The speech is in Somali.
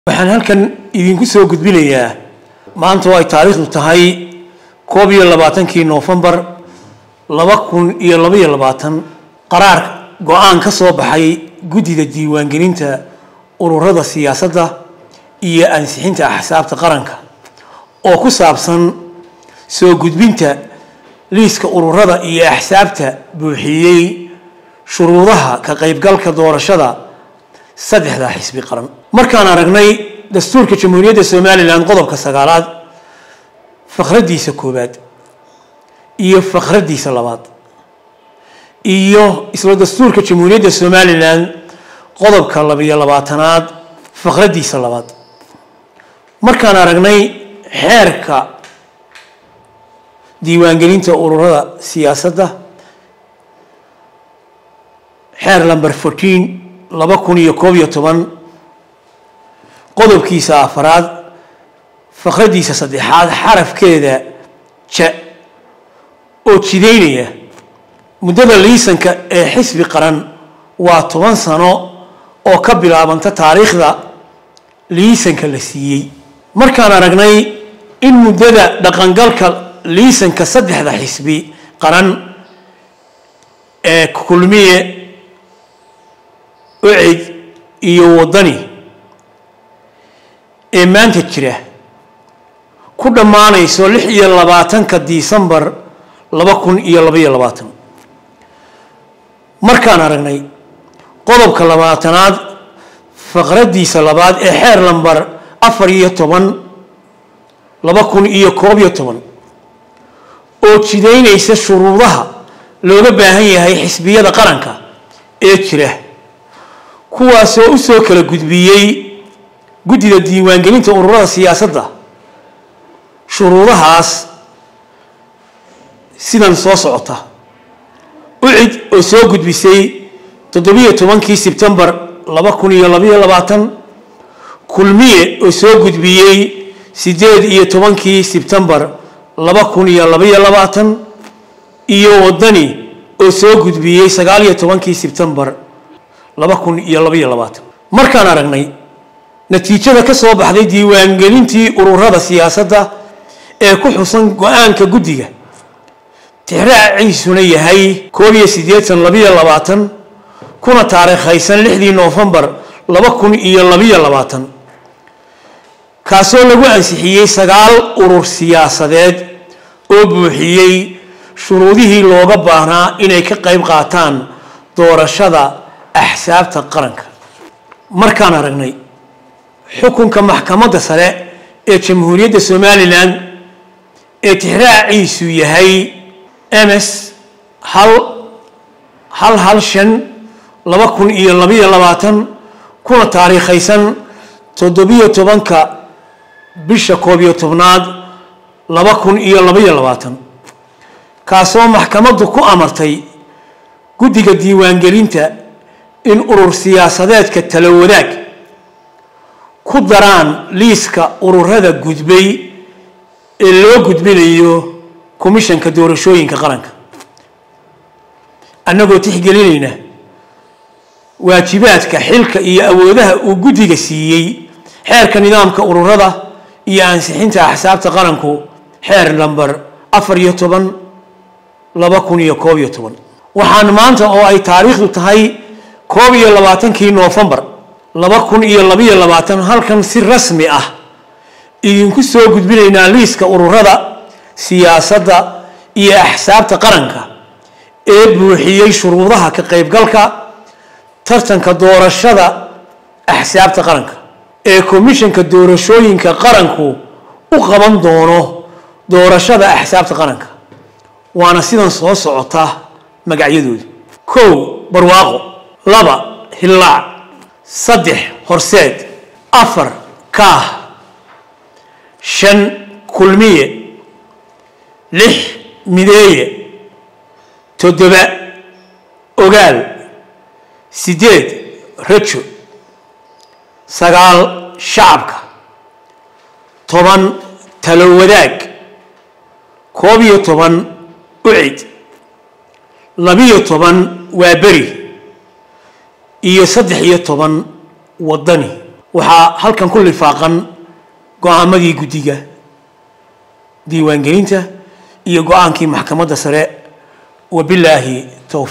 waxaan halkan idinku soo gudbinayaa maanta oo ay taariikhdu tahay koob iyo labaatankii noofembar laba kun iyo labaiyo labaatan qaraar go-aan ka soo baxay guddida diiwaangelinta ururada siyaasadda iyo ansixinta axsaabta qaranka oo ku saabsan soo gudbinta liiska ururada iyo axsaabta buuxiyey shuruudaha ka qaybgalka doorashada saddexda xisbi qaran markaan aragnay dastuurka jamhuuriyadda somalilan qodobka sagaalaad fakhradiisa koowaad iyo fakhradiisa labaad iyo isla dastuurka jamhuuriyadda somalilan qodobka labiyo labaatanaad fakhradiisa labaad markaan aragnay xeerka diiwaangelinta ururada siyaasadda xeer lamber fourteen laba kun iyo koob iyo toban qodobkiisa afaraad fakhradiisa saddexaad xarafkeeda ja oo jidaynaya muddada liisanka ee xisbi qaran waa toban sano oo ka bilaabanta taariikhda liisanka la siiyey markaan aragnay in muddada dhaqangalka liisanka saddexda xisbi qaran ee kulmiye ucid iyo waddani ee maanta jira ku dhammaanayso lix iyo labaatanka disembar laba kun iyo labaiyo labaatan markaan aragnay qodobka labaatanaad faqraddiisa labaad ee xeer lambar afar iyo toban laba kun iyo koob iyo toban oo jidaynaysa shuruudaha looga baahan yahay xisbiyada qaranka ee jira kuwaasoo u soo kala gudbiyey guddida diiwaangelinta ururada siyaasadda shuruudahaas sidan soo socota ucid oo soo gudbisay toddobiyo tobankii sebtembar laba kun iyo labaiyo labaatan kulmiye oo soo gudbiyey siddeed iyo tobankii sebtembar laba kun iyo labaiyo labaatan iyo waddani oo soo gudbiyey sagaal iyo tobankii sebtembar laba kun iyo labaiyo labaatan markaan aragnay natiijada ka soo baxday diiwaangelintii ururada siyaasadda ee ku xusan go-aanka guddiga tixraaciisuna yahay koob iyo siddeetan labaiyo labaatan kuna taariikhaysan lixdii noofembar laba kun iyo labaiyo labaatan kaasoo lagu ansixiyey sagaal urur siyaasadeed oo buuxiyey shuruudihii looga baahnaa inay ka qayb qaataan doorashada axsaabta qaranka markaan aragnay xukunka maxkamadda sare ee jamhuuriyadda somalilan ee tixraaciisu yahay ms hal hal hal shan laba kun iyo labaiyo labaatan kuna taariikhaysan toddobiyo tobanka bisha koob iyo tobnaad laba kun iyo labaiyo labaatan kaasoo maxkamaddu ku amartay guddiga diiwaangelinta in urur siyaasadeedka tala wadaag ku daraan liiska ururada gudbay ee loo gudbinayo komishanka doorashooyinka qaranka annagoo tixgelinayna waajibaadka xilka iyo awoodaha uu guddiga siiyey xeerka nidaamka ururada iyo ansixinta axsaabta qaranku xeer lamber afar iyo toban laba kun iyo koob iyo toban waxaan maanta oo ay taariikhdu tahay koob iyo labaatankii noofembar laba kun iyo labaiyo labaatan halkan si rasmi ah idinku soo gudbinaynaa liiska ururada siyaasadda iyo axsaabta qaranka ee buuxiyey shuruudaha ka qaybgalka tartanka doorashada axsaabta qaranka ee komishanka doorashooyinka qaranku u qaban doono doorashada axsaabta qaranka waana sidan soo socota magacyadoodu kow barwaaqo laba hillaac saddex horseed afar kaah shan kulmiye lix mideeye toddoba ogaal siddeed rajo sagaal shacabka toban talo wadaag koob iyo toban ucid labiyo toban waa beri iyo saddex iyo toban waddani waxaa halkan ku lifaaqan go-aamadii guddiga diiwaangelinta iyo go-aankii maxkamadda sare wabilaahi towfiiq